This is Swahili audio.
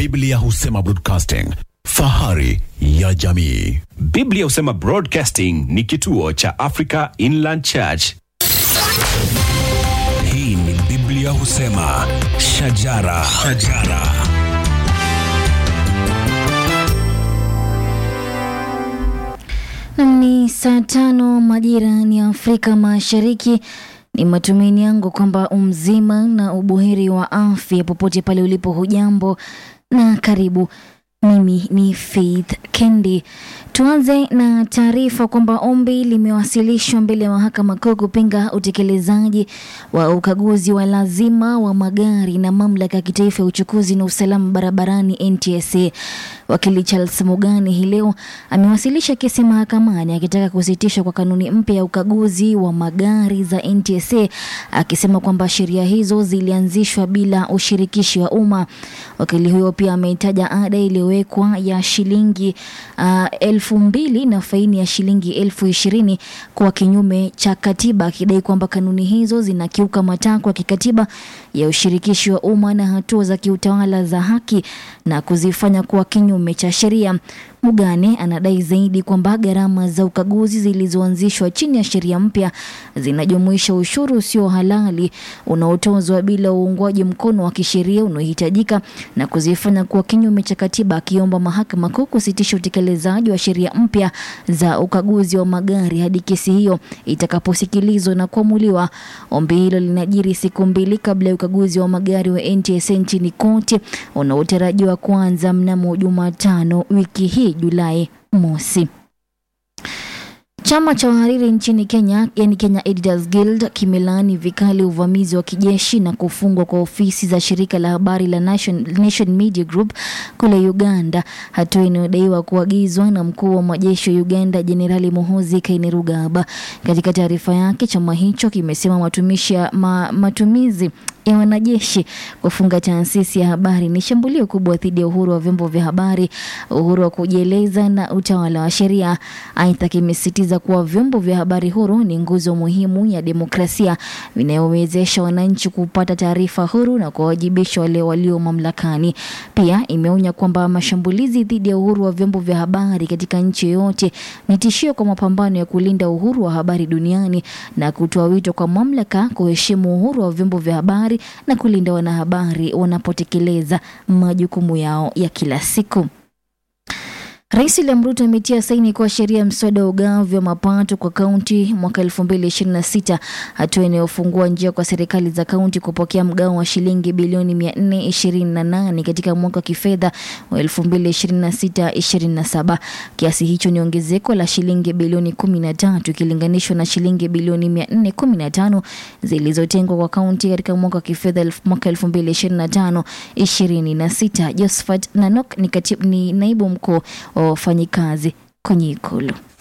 Biblia husema broadcasting, fahari ya jamii. Biblia husema Broadcasting ni kituo cha Africa Inland Church. Hii ni Biblia husema shajara, shajara. Nam ni saa tano majira ni Afrika Mashariki. Ni matumaini yangu kwamba umzima na ubuheri wa afya popote pale ulipo, hujambo na karibu. Mimi ni Faith Kendi. Tuanze na taarifa kwamba ombi limewasilishwa mbele ya mahakama kuu kupinga utekelezaji wa ukaguzi wa lazima wa magari na mamlaka ya kitaifa ya uchukuzi na usalama barabarani NTSA. Wakili Charles Mugani hii leo amewasilisha kesi mahakamani akitaka kusitishwa kwa kanuni mpya ya ukaguzi wa magari za NTSA, akisema kwamba sheria hizo zilianzishwa bila ushirikishi wa umma. Wakili huyo pia ameitaja ada iliyowekwa ya shilingi uh, elfu mbili na faini ya shilingi elfu ishirini kwa kinyume cha katiba, akidai kwamba kanuni hizo zinakiuka matakwa ya kikatiba ya ushirikishi wa umma na hatua za kiutawala za haki na kuzifanya kuwa kinyume cha sheria. Mugane anadai zaidi kwamba gharama za ukaguzi zilizoanzishwa chini ya sheria mpya zinajumuisha ushuru usio halali unaotozwa bila uungwaji mkono wa kisheria unaohitajika na kuzifanya kuwa kinyume cha katiba, akiomba mahakama kuu kusitisha utekelezaji wa sheria mpya za ukaguzi wa magari hadi kesi hiyo itakaposikilizwa na kuamuliwa. Ombi hilo linajiri siku mbili kabla ya ukaguzi wa magari wa NTSA nchini kote unaotarajiwa kuanza mnamo Jumatano wiki hii Julai mosi. Chama cha wahariri nchini Kenya, yani Kenya Editors Guild, kimelaani vikali uvamizi wa kijeshi na kufungwa kwa ofisi za shirika la habari la Nation, Nation Media Group kule Uganda, hatua inayodaiwa kuagizwa na mkuu wa majeshi wa Uganda Jenerali Muhoozi Kainerugaba. Katika taarifa yake, chama hicho kimesema matumishi ya ma, matumizi ya wanajeshi kufunga taasisi ya habari ni shambulio kubwa dhidi ya uhuru wa vyombo vya habari, uhuru wa kujieleza na utawala wa sheria. Aidha, kimesisitiza kuwa vyombo vya habari huru ni nguzo muhimu ya demokrasia vinayowezesha wananchi kupata taarifa huru na kuwawajibisha wale walio mamlakani. Pia imeonya kwamba mashambulizi dhidi ya uhuru wa vyombo vya habari katika nchi yoyote ni tishio kwa mapambano ya kulinda uhuru wa habari duniani na kutoa wito kwa mamlaka kuheshimu uhuru wa vyombo vya habari na kulinda wanahabari wanapotekeleza majukumu yao ya kila siku. Rais William Ruto ametia saini kwa sheria ya mswada wa ugavi wa mapato kwa kaunti mwaka 2026, hatua inayofungua njia kwa serikali za kaunti kupokea mgao wa shilingi bilioni 428 katika mwaka wa kifedha wa 2026-27. Kiasi hicho ni ongezeko la shilingi bilioni 13 ikilinganishwa na shilingi bilioni 415 zilizotengwa kwa kaunti katika mwaka wa kifedha mwaka 2025-26. Josephat Nanok ni, katib, ni naibu mkuu wa wafanyikazi kwenye ikulu.